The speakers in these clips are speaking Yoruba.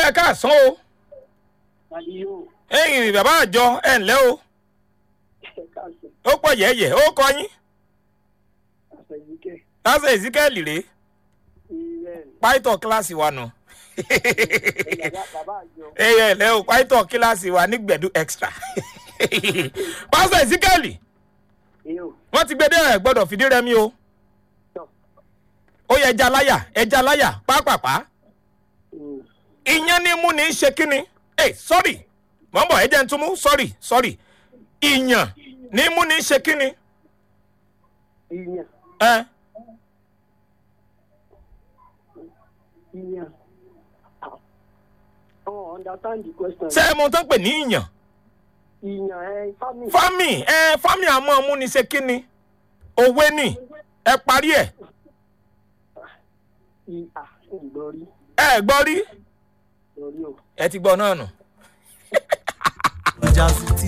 ẹ káàsán o Àdìyó ẹ̀yin bàbá àjọ ẹ̀ ǹlẹ́ o káàsán ó pọ̀ yẹ̀yẹ̀ ó kọ yín àfẹ̀yìnkẹ́ lásán ezekiel rèé ilẹ̀ pàìtọ̀ kíláàsì wa nù bàbá bàbá àjọ ẹ̀yẹ ǹlẹ́ o pàìtọ̀ kíláàsì wa ní gbẹ̀dú extra pásítọ̀ ezekiel èyó wọ́n ti gbé dé ẹ̀ gbọ́dọ̀ fìdí rẹmi o tọ̀ ó yẹ ẹja láyà ẹja láyà pápápá ìyẹn ní mú ní í ṣe kínni ẹ sọ́rì mọ̀ ń bọ̀ ẹ jẹ́ ń túmú sọ́rì sọ́rì ìyàn ní mú ní í ṣe kínni ìyàn ẹ ìyàn ọ̀ understand the question ṣé ẹ mọ tán pè ní ìyàn ìyàn ẹ fámì fámì ẹ fámì àmọ́ mú ní í ṣe kínni òwe ni ẹ parí ẹ ìhà ìgbọ́rí ẹ gbọ́ rí lórí o ẹ ti gbọ́ náà nù. ọjà sí ti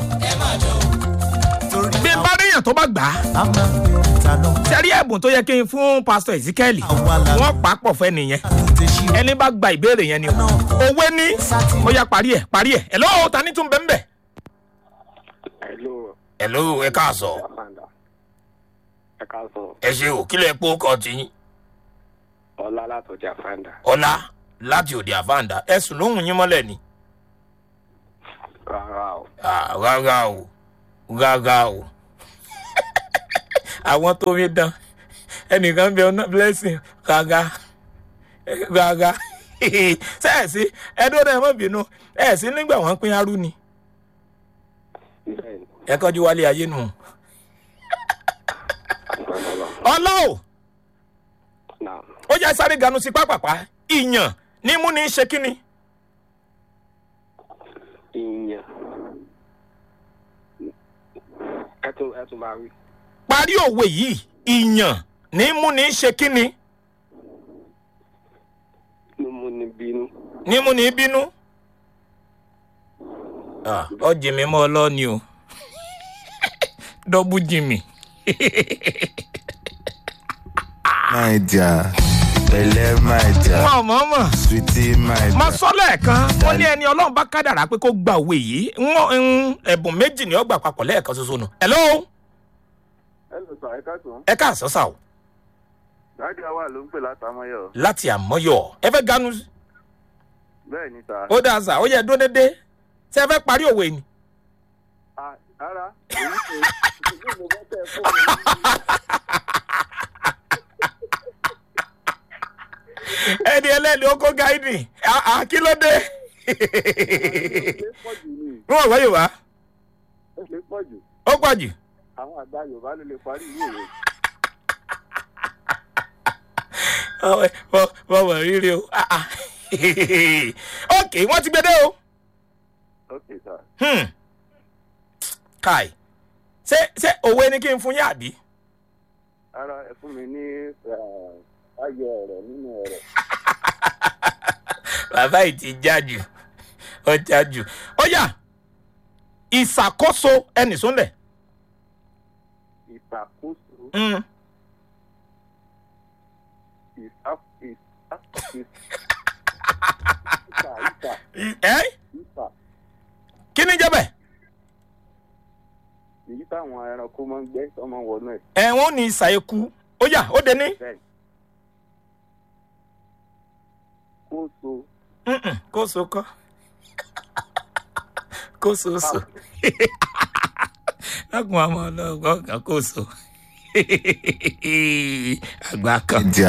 torí bí n bá ríyàn tó bá gbà á a máa ń pè ta lọ sẹ́rí ẹ̀bùn tó yẹ kí n fún pásítọ̀ ezekiel àwa la wọ́n pa á pọ̀ fẹ́ nìyẹn tètè ṣí ẹni bá gba ìbéèrè yẹn ni o òwe ní ó yá parí ẹ̀ parí ẹ̀ ẹ̀ lọ́wọ́ ta ní tún bẹ́ẹ̀ bẹ́ẹ̀. Hello, ẹ̀ ló ẹ káàsọ̀ Amanda. Ẹ káàsán. ẹ ṣe ò kílẹ̀ epo kọ́ ti yín Ọlá látọjà Fanda. ọ̀la láti òde àfáàndà ẹ̀sùn lóhùn yín mọ́lẹ̀ ni. Rárá o. Ah, rárá o rárá o àwọn tó rí dán ẹnìkan bẹ ọ̀nà blessing rárá rárá sẹ́ẹ̀sì ẹ̀dọ́dọ̀ ẹ̀ mọ̀ bínú ẹ̀sìn nígbà wọ́n pín arú ni Bẹ́ẹ̀ni, ẹ kọjú wálé ayé nù. àgbàlọ́lọ́. ọlá o Náà, ó yá sáré ganu sí pápápá ìyàn ní mú ní í ṣe kínni. ìyàn. Ẹ tún ẹ tún máa rí. parí òwe yìí ìyàn ní mú ní í ṣe kínni Mo mú ni bínú. ní mú ní í bínú. Ah, ọ jìmí mọ́ ọ lọ́ni o dọ́bù jìmí. my dear pẹ̀lẹ́ my dear wọn ò mọ̀ mọ̀ sweetie my mo dear sọ lẹ́ẹ̀kan wọ́n ní ẹni ọlọ́run bá kádàrá pé kó gba òwe yìí wọ́n ń ẹ̀bùn méjì ní ọgbà papọ̀ lẹ́ẹ̀kan ṣoṣo nù. hello Hello sir, ẹ káàtó. ẹ káàsán sá o Dájú àwa ló ń pè látàmọ́yọ̀. láti àmọ́yọ̀ ẹ fẹ́ ganu Bẹ́ẹ̀ ni sà. ó dáa sá ó yẹ dúró dédé ṣé ẹ fẹ́ parí òwe ni. À- Rárá, èyí kò ìdílé mo bá tẹ̀ fún mi. ẹni ẹlẹ́ni ó kó gáídì Ah, ah, kí ló dé. Ó pọ̀ jù ni, wọ́n wọ́n yorùbá ó lè pọ̀ jù. ó pọ̀ jù. Àwọn àgbà Yorùbá ló lè parí ìwé rẹ̀. wọ́n wọ̀ rírì o. Ah, ah. ok wọ́n ti gbé dé o. Ok sir. Hmm. kai ṣé ṣé òwe ni kí n fún yín àbí. Rárá ẹ fún mi ní eh, ayọ̀ ọ̀rọ̀ nínú ọ̀rọ̀. bàbá yìí ti já jù ó já jù ó yà ìṣàkóso ẹnì sólẹ̀. Ìṣàkóso Mm. ìṣà ìṣà ìṣà ìṣà I- ẹ́ ìṣà kí ni jẹ́ bẹ́ẹ̀. èyí táwọn ẹranko máa ń gbé tó máa ń wọnú ẹ̀. ẹ̀wọ̀n ní ìṣà eku ó yà ó dé ní. Bẹ́ẹ̀ kóso Mm-mm, kó so kọ́ kó so so lákùn àmọ́ ọlọ́gbọ́n kan kó so àgbà kan. my dear.